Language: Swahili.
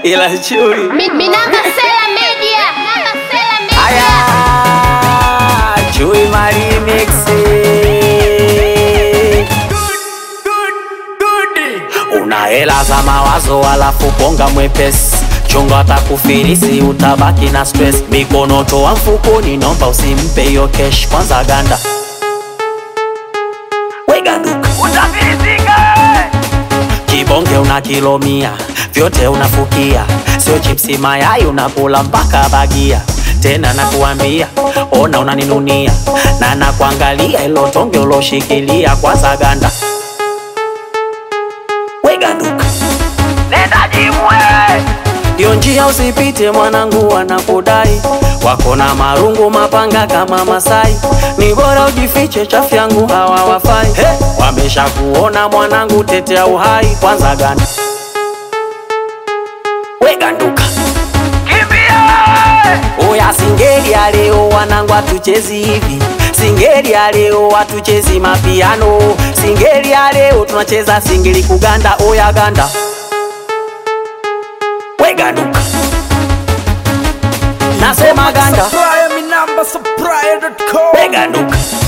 ila chui Mi- Minamba Sela Media. Minamba Sela Media. aya chui marimix una hela za mawazo alafu bonga mwepesi chunga atakufilisi utabaki na stress mikono toa mfukoni nomba usimpe hiyo kesh kwanza ganda weganduka kibonge una kilomia vyote unafukia sio chipsi mayai unakula mpaka bagia tena nakuambia ona unaninunia na nakuangalia ilo tonge uloshikilia kwanza ganda weganduka ndio njia usipite mwanangu wanakudai wako na marungu mapanga kama Masai, ni bora ujifiche, chafu yangu hawa wafai. Hey, wamesha kuona mwanangu, tetea uhai kwanza ganda weganduka Oya singeli ya leo wanangu atuchezi hivi Singeli ya leo watuchezi mapiano Singeli ya leo tunacheza singeli kuganda Oya ganda Weganduka Nasema ganda Supplier, mi namba supplier.com. Weganduka